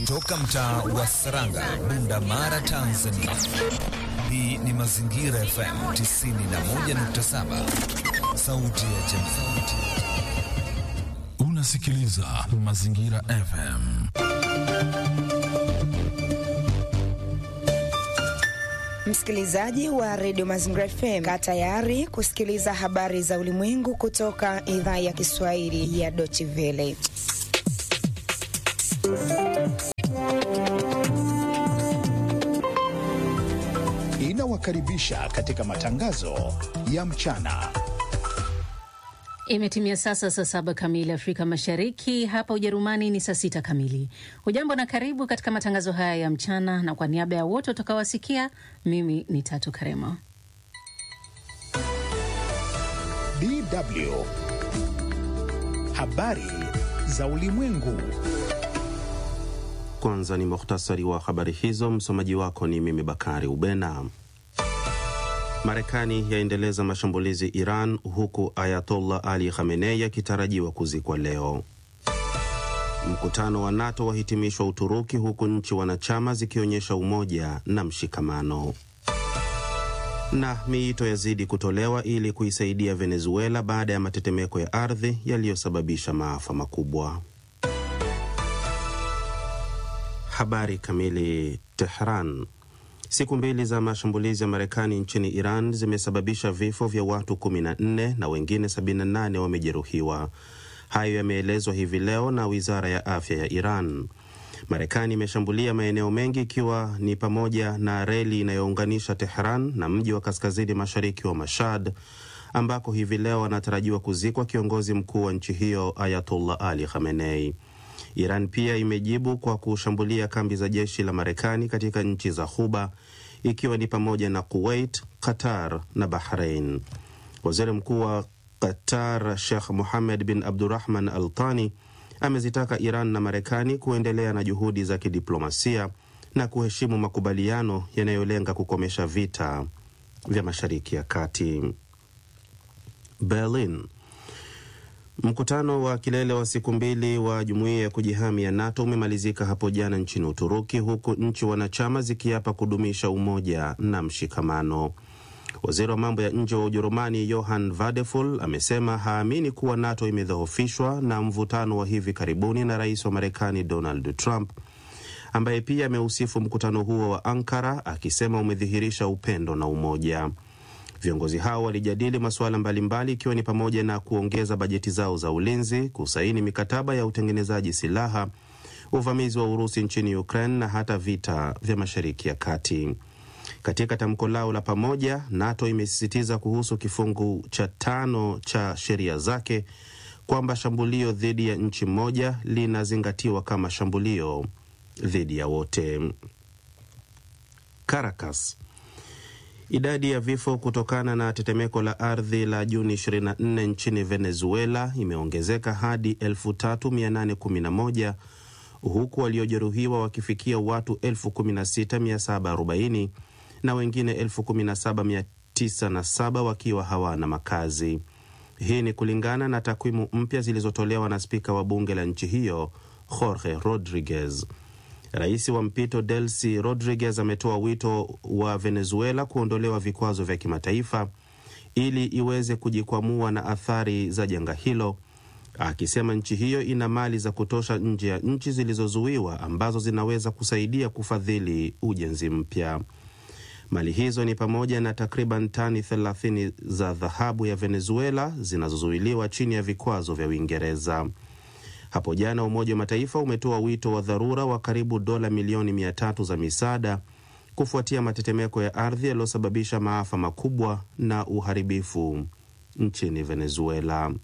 Toka mtaa wa Saranga, Bunda Mara, Tanzania. Hii ni Mazingira FM 91.7, sauti ya jamii. Unasikiliza Mazingira FM. Msikilizaji wa redio Mazingira FM, kaa tayari kusikiliza habari za ulimwengu kutoka idhaa ya Kiswahili ya Deutsche Welle. Inawakaribisha katika matangazo ya mchana. Imetimia sasa saa saba kamili Afrika Mashariki, hapa Ujerumani ni saa sita kamili. Hujambo na karibu katika matangazo haya ya mchana, na kwa niaba ya wote utakaowasikia, mimi ni Tatu Karema. DW habari za ulimwengu. Kwanza ni muhtasari wa habari hizo. Msomaji wako ni mimi Bakari Ubena. Marekani yaendeleza mashambulizi Iran, huku Ayatollah Ali Khamenei akitarajiwa kuzikwa leo. Mkutano wa NATO wahitimishwa Uturuki, huku nchi wanachama zikionyesha umoja na mshikamano. Na miito yazidi kutolewa ili kuisaidia Venezuela baada ya matetemeko ya ardhi yaliyosababisha maafa makubwa. Habari kamili. Tehran. Siku mbili za mashambulizi ya Marekani nchini Iran zimesababisha vifo vya watu 14 na wengine 78 wamejeruhiwa. Hayo yameelezwa hivi leo na wizara ya afya ya Iran. Marekani imeshambulia maeneo mengi ikiwa ni pamoja na reli inayounganisha Tehran na mji wa kaskazini mashariki wa Mashhad ambako hivi leo anatarajiwa kuzikwa kiongozi mkuu wa nchi hiyo Ayatollah Ali Khamenei. Iran pia imejibu kwa kushambulia kambi za jeshi la Marekani katika nchi za Ghuba ikiwa ni pamoja na Kuwait, Qatar na Bahrain. Waziri Mkuu wa Qatar Sheikh Mohammed bin Abdurrahman Al Thani amezitaka Iran na Marekani kuendelea na juhudi za kidiplomasia na kuheshimu makubaliano yanayolenga kukomesha vita vya Mashariki ya Kati. Berlin. Mkutano wa kilele wa siku mbili wa jumuiya ya kujihami ya NATO umemalizika hapo jana nchini Uturuki, huku nchi wanachama zikiapa kudumisha umoja na mshikamano. Waziri wa mambo ya nje wa Ujerumani Johann Vadeful amesema haamini kuwa NATO imedhoofishwa na mvutano wa hivi karibuni na rais wa Marekani Donald Trump, ambaye pia ameusifu mkutano huo wa Ankara akisema umedhihirisha upendo na umoja. Viongozi hao walijadili masuala mbalimbali ikiwa ni pamoja na kuongeza bajeti zao za ulinzi, kusaini mikataba ya utengenezaji silaha, uvamizi wa Urusi nchini Ukraine na hata vita vya Mashariki ya Kati. Katika tamko lao la pamoja, NATO imesisitiza kuhusu kifungu cha tano cha sheria zake kwamba shambulio dhidi ya nchi moja linazingatiwa kama shambulio dhidi ya wote. Caracas. Idadi ya vifo kutokana na tetemeko la ardhi la Juni 24 nchini Venezuela imeongezeka hadi 3811 huku waliojeruhiwa wakifikia watu 16740 na wengine 17907 wakiwa hawana makazi. Hii ni kulingana na takwimu mpya zilizotolewa na spika wa bunge la nchi hiyo Jorge Rodriguez. Rais wa mpito Delcy Rodriguez ametoa wito wa Venezuela kuondolewa vikwazo vya kimataifa ili iweze kujikwamua na athari za janga hilo, akisema nchi hiyo ina mali za kutosha nje ya nchi zilizozuiwa ambazo zinaweza kusaidia kufadhili ujenzi mpya. Mali hizo ni pamoja na takriban tani 30 za dhahabu ya Venezuela zinazozuiliwa chini ya vikwazo vya Uingereza. Hapo jana Umoja wa Mataifa umetoa wito wa dharura wa karibu dola milioni mia tatu za misaada kufuatia matetemeko ya ardhi yaliyosababisha maafa makubwa na uharibifu nchini Venezuela.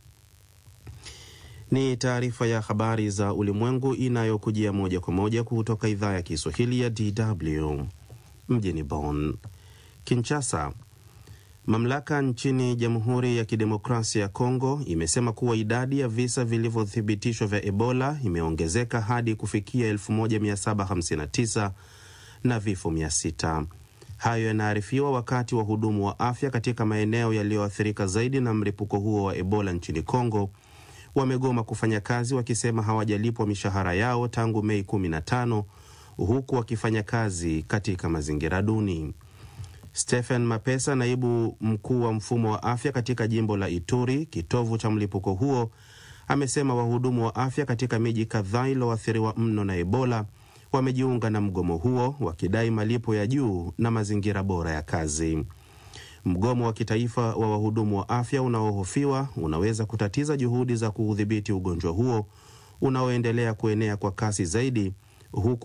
Ni taarifa ya habari za ulimwengu inayokujia moja kwa moja kutoka idhaa ya Kiswahili ya DW mjini Bonn. Kinshasa. Mamlaka nchini Jamhuri ya Kidemokrasia ya Kongo imesema kuwa idadi ya visa vilivyothibitishwa vya Ebola imeongezeka hadi kufikia 1759 na vifo 600. Hayo yanaarifiwa wakati wahudumu wa afya katika maeneo yaliyoathirika zaidi na mlipuko huo wa Ebola nchini Kongo wamegoma kufanya kazi wakisema hawajalipwa mishahara yao tangu Mei 15 huku wakifanya kazi katika mazingira duni. Stephen Mapesa, naibu mkuu wa mfumo wa afya katika jimbo la Ituri, kitovu cha mlipuko huo, amesema wahudumu wa afya katika miji kadhaa iliyoathiriwa mno na Ebola wamejiunga na mgomo huo wakidai malipo ya juu na mazingira bora ya kazi. Mgomo wa kitaifa wa wahudumu wa afya unaohofiwa unaweza kutatiza juhudi za kuudhibiti ugonjwa huo unaoendelea kuenea kwa kasi zaidi huku